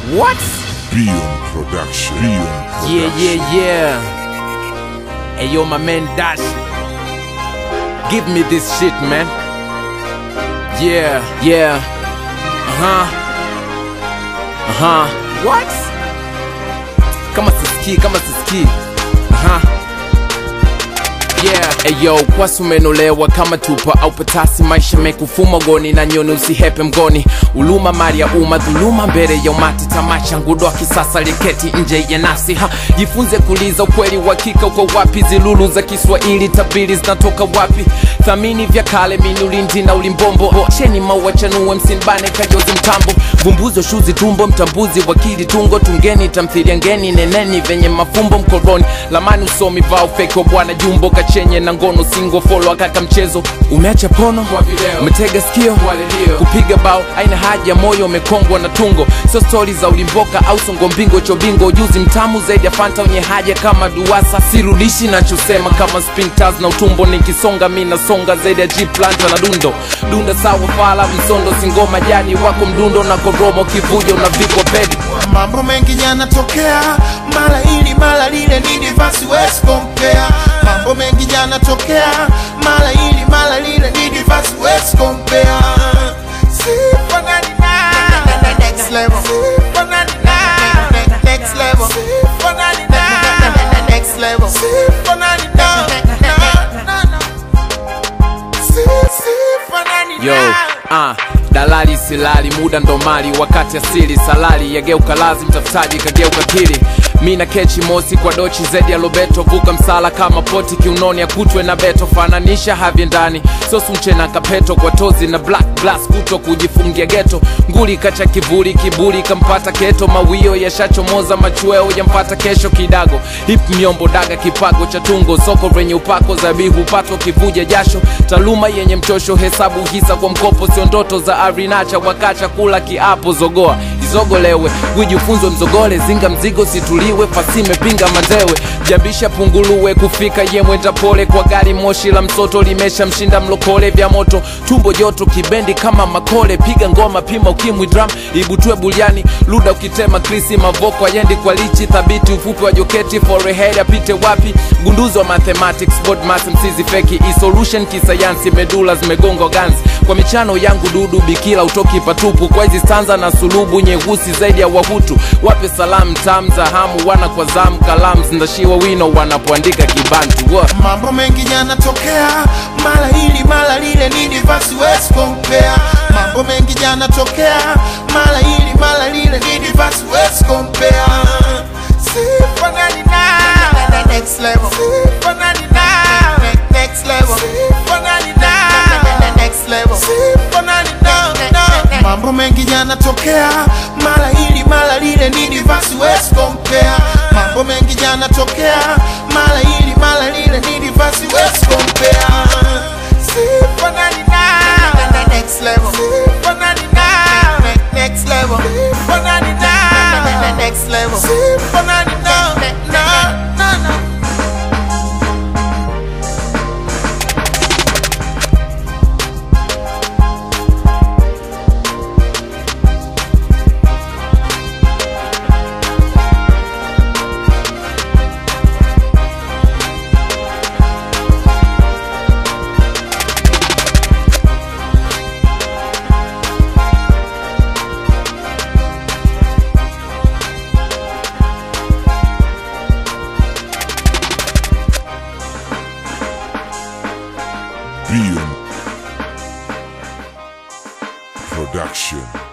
What? Beyond Production. Beyond Yeah, Production. yeah, yeah. Hey, yo, my man Dash. Give me this shit, man. Yeah, yeah. Uh huh. Uh huh. What? Kama sisikii, kama sisikii. Uh huh. Yeah. Hey yo, kwasi umenolewa kama tupa au patasi, maisha mekufuma goni na nyoni, usihepe mgoni. Uluma mali ya umma, dhuluma mbele ya umati, tamasha ngudo wa kisasa liketi nje ya nafsi. Ha, jifunze kuliza ukweli, uhakika uko wapi? Zilulu za Kiswahili, tabiri zinatoka wapi? Thamini vya kale, minulindi na ulimbombo. Cheni maua chanue, msinbane kajozi mtambo. Vumbuzo shuzi tumbo, mtambuzi wakili tungo, tungeni tamthilia ngeni, neneni venye mafumbo mkoroni. Lamani usomi vao fake wa bwana jumbo, kachenye na ngono singo folo akaka mchezo. Umeacha pono, umetega sikio, kupiga bao aina haja, moyo umekongwa na tungo. Sio stori za ulimboka au songo mbingo chobingo, ujuzi mtamu zaidi ya fanta wenye haja kama duasa. Sirudishi nachosema kama spintas na utumbo, nikisonga mi nasonga zaidi ya jiplanta na dundo. Dunda sawa fala msondo, singoma jani wako mdundo na koromo, kivujo na vikwa pedi mambo mengi yanatokea mara hili mara lile nini basi wezi compare mambo mengi yanatokea mara hili mara lile nini basi wezi compare Sifanani na next level Sifanani na next level Sifanani na next level Sifanani na na na Sifanani yo ah, dalali silali muda ndo mali wakati asili salali yageuka lazi mtafutaji kageuka kili mi na kechi mosi kwa dochi zedi ya lobeto vuka msala kama poti kiunoni akutwe na beto fananisha havye ndani sosunche na kapeto kwa tozi na black glass kuto kujifungia geto nguli kacha kivuli kiburi kampata keto mawio yashachomoza machweo yampata kesho kidago hip myombo daga kipago cha tungo soko lenye upako zabihu pato kivuja jasho taaluma yenye mchosho hesabu hisa kwa mkopo sio ndoto za arinacha wakacha kula kiapo zogoa izogolewe wijifunzwe mzogole zinga mzigo situliwe fasime pinga mandewe jambisha punguluwe kufika yemwenda pole kwa gari moshi la msoto limesha mshinda mlokole vya moto tumbo joto kibendi kama makole piga ngoma pima ukimwi drum ibutue buliani luda ukitema krisi mavoko ayendi kwa lichi thabiti ufupi wa joketi forehead apite wapi gunduzi wa mathematics board math msizi feki isolution kisayansi medula zimegonga ganzi kwa michano yangu dudu bikila utoki patupu kwa hizi stanza na sulubu nyeusi zaidi ya wahutu wape salamu tam za hamu wana kwa zamu kalamu zindashiwa wino wanapoandika kibantu Wa- mambo mengi yanatokea mara hili mara lile nini basi wezi compare mambo mengi yanatokea mara hili mara lile nini basi wezi compare sifanani na next level sifanani na next level sifanani na next level sifanani na mambo mengi yanatokea mara hili mara lile nini basi wezi compare mambo mengi yanatokea mara hili mara lile nini basi wezi compare sifanani na next level sifanani na next level sifanani na next level sifanani na na na na Beyond Production.